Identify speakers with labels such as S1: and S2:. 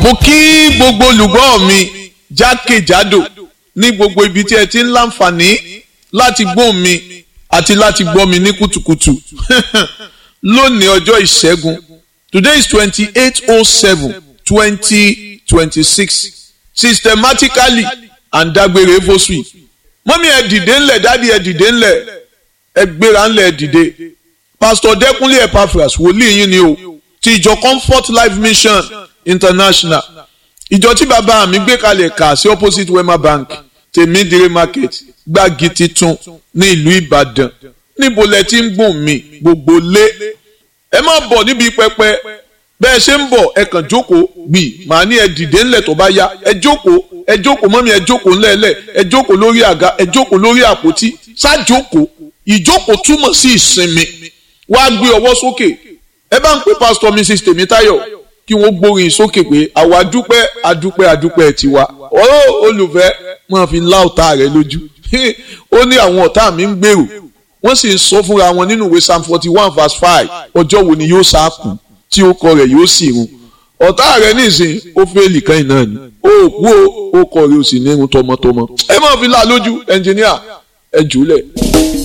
S1: mo kí gbogbo olùgbọ́ mi jákèjádò ní gbogbo ibi tí ẹ ti ń láǹfààní láti gbọ́ mi àti láti gbọ́ mi ní kùtùkùtù lónìí ọjọ́ ìṣẹ́gun today is twenty eight oh seven twenty twenty six systematically and dágbére fosui mọ́mí ẹ dìde ńlẹ̀ dádì ẹ dìde ńlẹ̀ ẹ gbéra ńlẹ̀ ẹ dìde pastor dẹ́kunlé epaphras wòlíì yín ni o ti ìjọ comfort life mission international ìjọ tí bàbá mi gbé kalẹ̀ kà sí opposite wema bank tèmídìrí market gbági titun ní ìlú ìbàdàn níbo lẹ ti ń gbọ̀n mi gbogbo lé ẹ má bọ̀ níbi pẹpẹ bẹ́ẹ̀ ṣe ń bọ̀ ẹ kàn jókòó gbì màá ní ẹ dìde ńlẹ̀ tó bá yá ẹ jókòó ẹ jókòó mọ́mí ẹ jókòó ńlẹ̀ẹ́lẹ̀ ẹ jókòó lórí àga ẹ jókòó lórí àpótí ṣáàjókòó ìjókòó túmọ̀ sí ìsinmi wá gbé ọwọ́ sókè ẹ bá ń pè pásítọ̀ mrs tèmítáyọ̀ kí wọ́n gbórin sókè pé àwa dúpẹ́ adúpẹ́ adúpẹ́ tiwa ọ̀rọ̀ olùfẹ́ máa fi lá ọ̀tá rẹ lójú ó ní àwọn ọ̀tá mi ń gbèrò wọ́n sì ń sọ fúnra wọn nínú ìwé psalm forty one verse five ọjọ́ wo ni yóò sáàkù tí ó kọ rẹ̀ yóò sì run ọ̀tá rẹ̀ nísìn ó fẹ́ẹ̀lì kan náà ni ó kú ó kọ rẹ̀ ó sì ní irun tọmọtọmọ ẹ máa fi lá lójú ẹnjìníà ẹ jùlẹ̀.